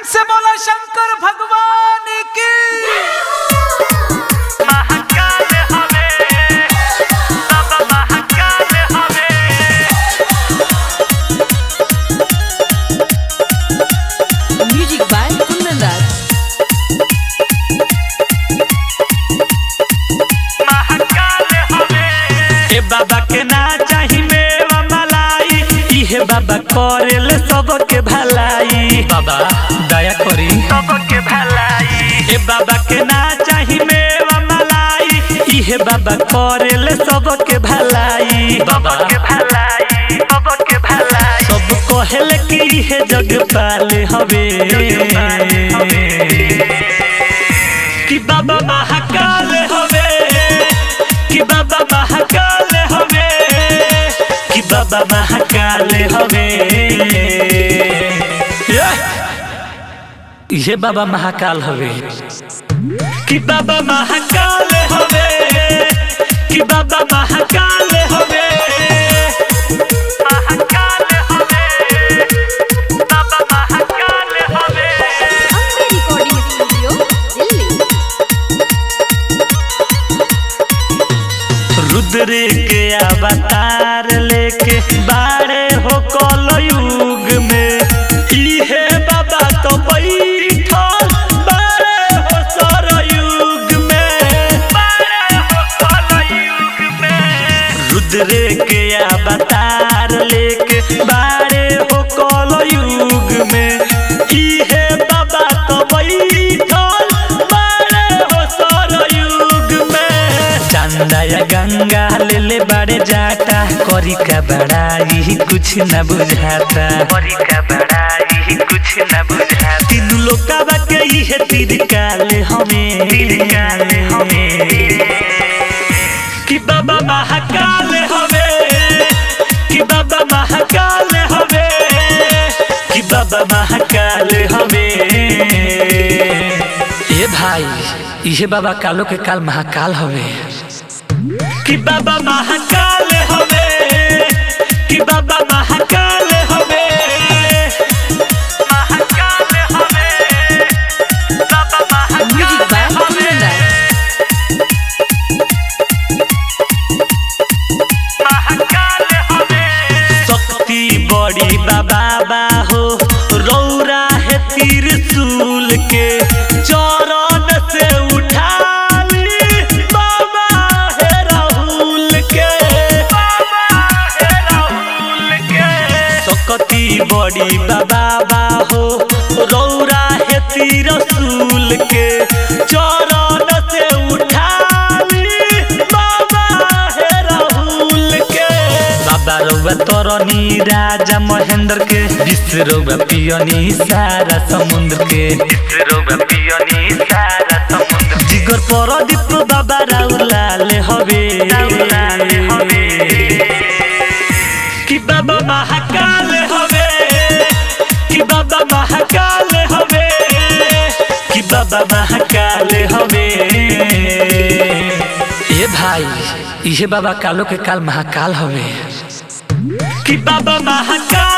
प्रेम से बोला शंकर भगवान की महाकाल हवे बाबा महाकाल हवे Music by Kundan Raj. Mahakal हवे ए बाबा के ना चाही मेवा मलाई इहे बाबा करेल सबके भलाई बाबा दया करी सबके भलाई ए बाबा के ना चाही मेवा मलाई इहे बाबा करेल सबके भलाई बाबा के भलाई सबके भलाई सब कहेल कि इहे जग पाले हवे कि बाबा महाकाल हवे कि बाबा महाकाल हवे कि बाबा महाकाल हवे ये बाबा महाकाल हवे कि बाबा महाकाल हवे कि बाबा महाकाल हवे महाकाल हवे बाबा महाकाल हवे Ambe Recording Studio, Delhi. Rudra के अवतार लेके बारे हो कल युग में इहे बाबा तो बैठल बारे हो सर युग में बारे हो कल युग में रुद्र के अवतार लेके बारे हो कल युग में इहे बाबा तो बैठल बारे हो सर युग में चंदा या गंगा ले ले बड़े जाता करी का बड़ाई कुछ न बुझाता करी का बड़ाई कुछ न बुझाता तीन लोग का बात है तीर काले हमें तीर काले हमें कि बाबा महाकाल हवे कि बाबा महाकाल हवे कि बाबा महाकाल हवे ए भाई इहे बाबा कालो के काल महाकाल हवे कि बाबा महाकाल हवे कि बाबा महाकाल हवे महाकाल हवे बाबा Music by महाकाल हवे Kundan Raj. महाकाल हवे शक्ति बड़ी बाबा हो रौरा है त्रिशूल के चरण से उठाली बाबा है राहुल के बाबा है राहुल के शक्ति बड़ी बाबा हो रौरा है त्रिशूल के चरण से उठाली बाबा है राहुल के बाबा रौबा तरनी राजा महेंद्र के विश्व रौबा पियनी सारा समुद्र के विश्व रौबा पियनी सारा समुद्र जिगर परदीप बाबा राउलाल हवे कि बाबा महाकाल हवे कि बाबा महाकाल हवे कि बाबा महाकाल हवे ए भाई इहे बाबा कालो के काल महाकाल हवे कि बाबा महाकाल